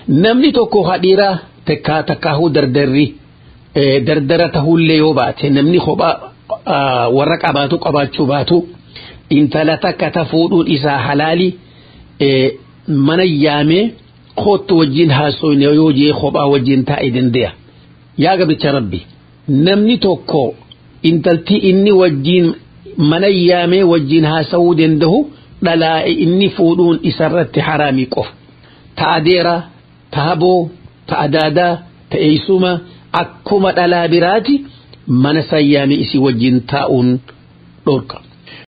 namni tokko hadhiiraa takkaa takkaahuu dardarri dardara tahullee yoo baate namni kophaa warra qabaatu qabaachuu baatu intala takka ta fuudhuun isaa halaali mana yaamee kootu wajjin haasoyne yoo jee kophaa wajjin taa'e dande'a. Yaa gabricha rabbi namni tokko intalti inni wajjin mana yaamee wajjin haasawuu danda'u dhalaa inni fuudhuun isarratti haraamii qofa. Ta'a deeraa, ta'a boo, ta'a daadaa, ta'eessuma akkuma dhalaa biraati mana sayyaamee isii wajjin taa'uun dhorka.